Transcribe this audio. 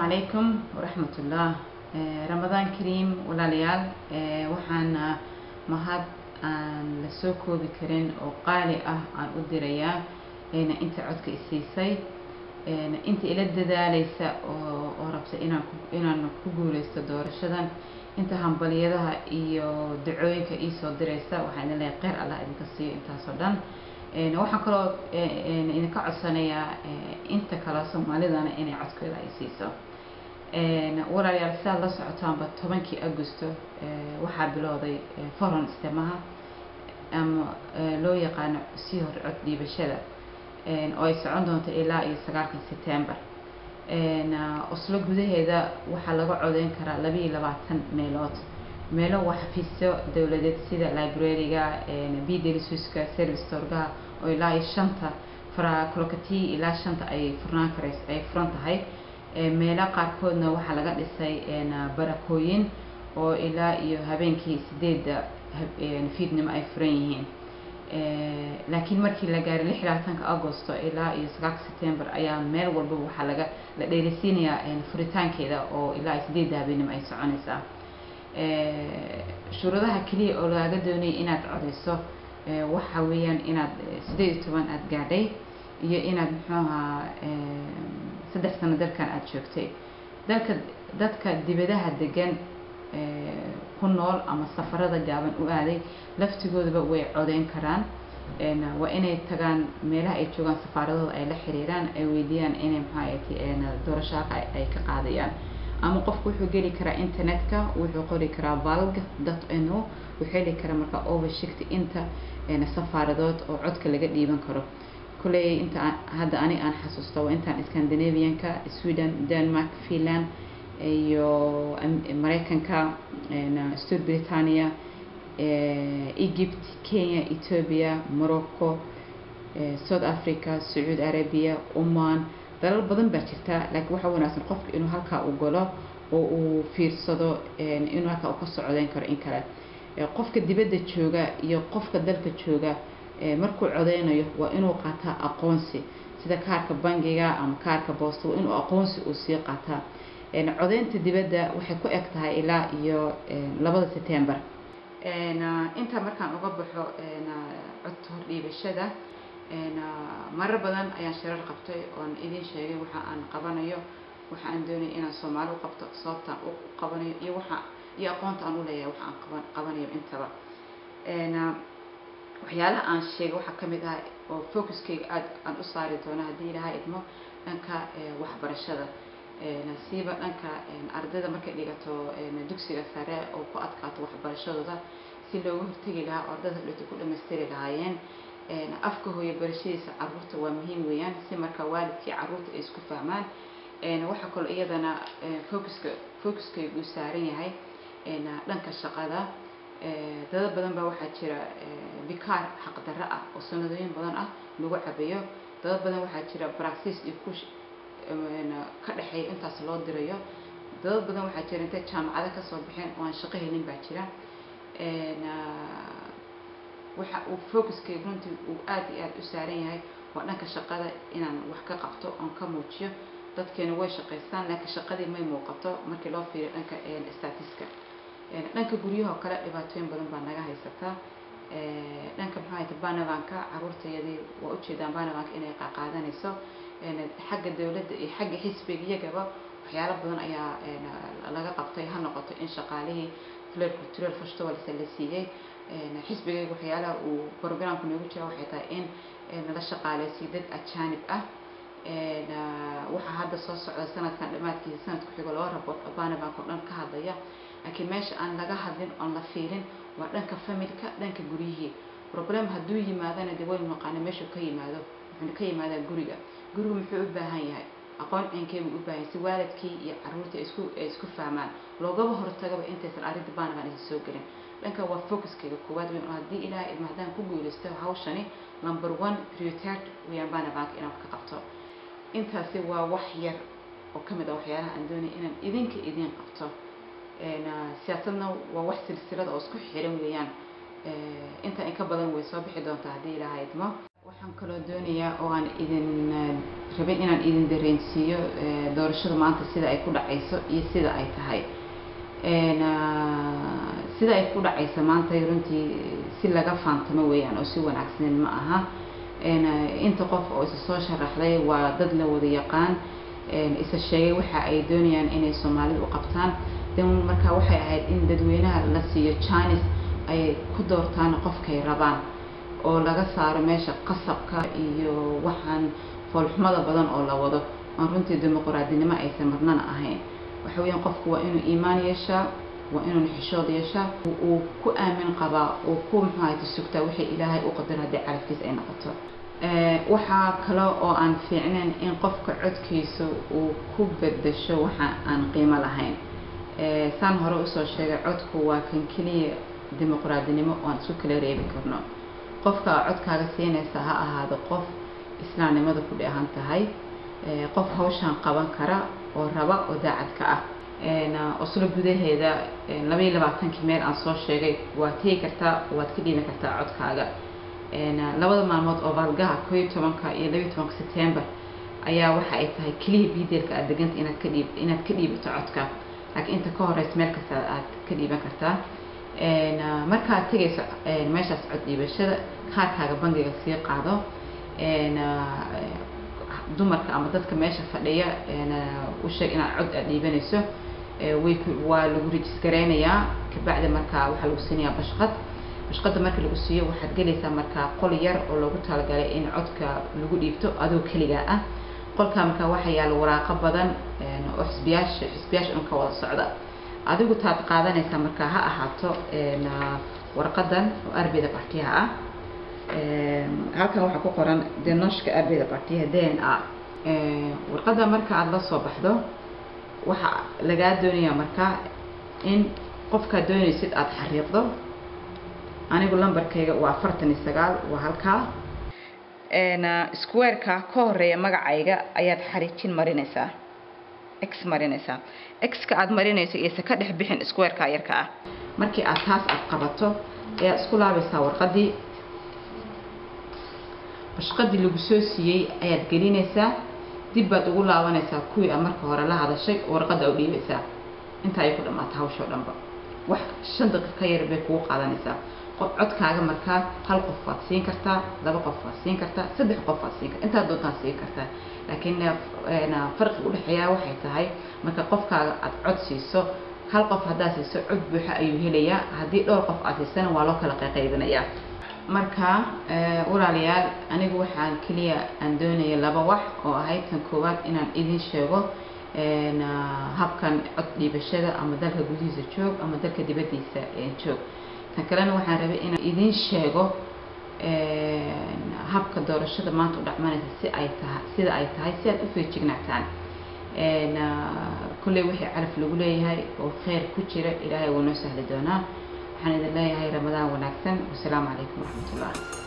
calaykum waraxmatullah ramadaan kariim walaalayaal waxaan mahad aan la soo koobi karin oo qaali ah aan u dirayaa inta codka isiisay inta ila dadaaleysa oo rabta inaan inaan ku guuleysto doorashadan inta hambaliyadaha iyo dacooyinka iisoo direysa waxaan idin leeyahay kheyr allah idinka siiyo intaasoo dhan waxaan kaloo idinka codsanayaa inta kale soomaalidana inay codkooda ay siiso walaalayaal sidaad la socotaanba tobankii agosto waxaa bilowday foron istemaha ama loo yaqaano sii hor cod dhiibashada oo ay socon doonto ilaa iyo sagaalka september oslo gudaheeda waxaa laga codeyn karaa labaiyo labaatan meelood meelo waa xafiisyo dowladeed sida librariga bdlisuska service torgaha oo ilaa iyo shanta faraclocati ilaa shanta ay furnaan karays ay furan tahay meelo qaarkoodna waxaa laga dhisay barakooyin oo ilaa iyo habeenkii sideedda fiidnimo ay furan yihiin laakiin markii la gaaray lix labaatanka agosto ilaa iyo sagaalka september ayaa meel walbaba waxaa laga la dheereysiinayaa furitaankeeda oo ilaa iyo sideedda habeenimo ay soconaysaa shuruudaha keliya oo lagaaga doonayay inaad codeyso waxa weeyaan inaad sideed iyo toban aada gaadhay iyo inaad muxuu ahaa saddex sano dalkan aada joogtay dalka dadka dibadaha degan ku nool ama safarada gaaban u aaday laftigoodaba way codeyn karaan waa inay tagaan meelaha ay joogaan safaaradooda ay la xiriiraan ay weydiiyaan inay maxaa doorashaaka ay ka qaadayaan ama qofku wuxuu geli karaa internetka wuxuu qori karaa valg dot no wuxuu heli karaa marka overshift inta safaaradood oo codka laga dhiiban karo kulley inta hadda ani aan xasuusto waa intaan scandinavianka sweden denmark finland iyo mareykanka stor britania egypt kenya ethiopia morocco south africa sacuudi arabia oman dalal badan baa jirta laakiin waxaa wanaagsan qofka inuu halkaa u galo oo uu fiirsado inuu halkaa u ka socdeyn karo in kale qofka dibadda jooga iyo qofka dalka jooga markuu codeynayo waa inuu qaataa aqoonsi sida kaarka bangiga ama kaarka boosta waa inuu aqoonsi uu sii qaataa codeynta dibadda waxay ku eg tahay ilaa iyo labada september intaa markaan uga baxo codka hordhiibashada marar badan ayaan shirar qabtay oon idin sheegay waxa aan qabanayo waxa aan doonaya inaan soomaali u qabto sababtaan u qabanayo iyo waxa iyo aqoonta aan u leeyahay waxa aan qaban qabanayo intaba waxyaalaha aan sheegay waxaa ka mid ah oo focuskayga aada aan u saari doono haddii ilaha idmo dhanka waxbarashada siiba dhanka ardayda markay dhigato dugsiga sare oo ku adkaato waxbarashadooda si looga hortegi lahaa oo ardayda dhigto ku dhamaystiri lahaayeen afka hooyo barashadiisa caruurta waa muhiim weeyaan si marka waalidkii caruurta ay isku fahmaan waxaa kaloo iyadana focuska focuskaygu saaran yahay dhanka shaqada dada badan baa waxaa jira bikaar xaqdarro ah oo sanadooyin badan ah lagu cabeeyo dada badan waxaa jira braxis iyo kush ka dhexeeya intaas loo dirayo dad badan waxaa jira intay jaamacado kasoo baxeen oo aan shaqo helin baa jira waxa uu focuskay runtii uu aada iyo aada u saaran yahay waa dhanka shaqada inaan wax ka qabto oon ka muujiyo dadkeena way shaqaystaan laakiin shaqadii may muuqato markii loo fiiriyo dhanka statiska dhanka guryahoo kale dhibaatooyin badan baa naga haysataa dhanka maxaa hayta banavanka caruurtayadii waa ujeedaan banavanka inay qaqaadanayso xagga dowladda iyo xagga xisbiga iyagaba waxyaalo badan ayaa laga qabtay ha noqoto in shaqaalihii flair cultural festivals la siiyey xisbigayga waxyaalaha uu programku noogu jira waxay tahay in nala shaqaaleysiyo dad ajaanib ah waxaa hadda soo socda sanadkan dhammaadkiisa sanadku xigo laba rabood banabank oo dhan ka hadlaya laakiin meesha aan laga hadlin oon la fiirin waa dhanka familka dhanka guryihii problem hadduu yimaadana de waynu naqaana meeshuu ka yimaado wuxuuna ka yimaadaa guriga gurigu muxuu u baahan yahay aqoon cinkeybu u baahan yahay si waalidkii iyo caruurtii isku ay isku fahmaan loogaba hortagaba intaysan arrinta banaban aysan soo gelin dhanka waa focuskayga koowaad weyn oo haddii ilaahay idma haddaan ku guulaysto hawshani number one prioritet weeyaan banabank inaan wax ka qabto intaasi waa wax yar oo ka mid ah waxyaalaha aan doonaya inaan idinka idiin qabto siyaasadna waa wax silsilada oo isku xiran weeyaan inta in ka badan way soo bixi doontaa haddii ilaahay idmo waxaan kaloo doonayaa oo aan idin rabin inaan idin dareensiiyo doorashada maanta sida ay ku dhacayso iyo sida ay tahay sida ay ku dhacaysa maanta runtii si laga faantamo weeyaan oo si wanaagsaneed ma aha inta qof oo isa soo sharaxday waa dad la wada yaqaan isa sheegay waxa ay doonayaan inay soomaalida u qabtaan dan marka waxay ahayd in dadweynaha la siiyo janis ay ku doortaan qofkay rabaan oo laga saaro meesha qasabka iyo waxaan foolxumada badan oo la wado aan runtii dimuqraadinimo aysan marnana ahayn waxa weeyaan qofku waa inuu iimaan yeeshaa waa inuu xishood yeeshaa uu ku aamin qabaa uu ku muxuahayta sugtaa wixii ilaahay u qadar haddii carabkiis ay noqoto waxaa kale oo aan fiicnayn in qofka codkiisa uu ku bedasho waxa aan qiimo lahayn saan hore usoo sheegay codku waa kan keliya dimuqraadinimo oo aan isku kala reebi karno qofka codkaaga siinaysa ha ahaado qof islaamnimada ku dheehan tahay qof hawshaan qaban kara oo raba oo daacadka ah oslo gudaheeda labaiyo labaatankii meel aan soo sheegay waad tegi kartaa waad ka dhiiban kartaa codkaaga labada maalmood oo baalgaha koo iyo tobanka iyo labaiyo tobanka september ayaa waxa ay tahay keliya biideelka aad deganta inaad ka dhiib inaad ka dhiibato codka laakiin inta ka horeysa meel kasta aad ka dhiiban kartaa markaad tegayso meeshaas cod dhiibashada kaarkaaga bangiga sii qaado dumarka ama dadka meesha fadhiya u sheeg inaad cod aad dhiibanayso way waa lagu rejisgareynayaa kabacdi markaa waxaa lagu siinayaa bashqad bashqada marka lagu siiyo waxaad gelaysaa markaa qol yar oo loogu talagalay in codka lagu dhiibto adoo keligaa ah qolkaa markaa waxaa yaala waraaqo badan oo xisbiyaasha xisbiyaasha un ka wada socda adigu taad qaadanaysaa markaa ha ahaato warqadan oo arbida partiyaha ah halkan waxaa ku qoran denoshka arbida partiyaha d n a warqada marka aada la soo baxdo waxa lagaa doonayaa markaa in qofkaad doonaysid aada xariiqdo anigu lambarkayga waa afartan iyo sagaal waa halkaa squareka ka horeeya magacayga ayaad xariijin marinaysaa x marinaysaa x-ka aada marinayso iyose ka dhex bixin squareka yarka ah markii aad taas aada qabato ayaad isku laabaysaa warqadii bashqadii lagu soo siiyey ayaad gelinaysaa dib baad ugu laabanaysaa kuwii aad marka hore la hadashay oo warqadda u dhiibaysaa intaa ay ku dhammaata hawsha o dhanba wax shan daqiiq ka yar bay kugu qaadanaysaa qof codkaaga markaa hal qof waad siin kartaa laba qof waad siin kartaa saddex qof waad siin kartaa intaad doontaan siin kartaa laakiin farqi udhexeeyaa waxay tahay marka qofkaaga aad cod siiso hal qof haddaad siiso cod buuxa ayuu helayaa haddii dhowr qof aad siisana waa loo kala qayqaybinayaa marka walaalayaal anigu waxaan keliya aan doonaya laba wax oo ahayd tan koowaad inaan idin sheego habkan cod dhiibashada ama dalka gudihiisa joog ama dalka dibaddiisa joog tan kalena waxaan rabay inaan idin sheego habka doorashada maanta u dhacmanaysa si ay tahay sida ay tahay si aad u feejignaataan kulley wixii calaf lagu leeyahay oo kheyr ku jira ilaahay wuu noo sahli doonaa waxaan idin leeyahay ramadaan wanaagsan wasalaamu calaykum waraxmat ullah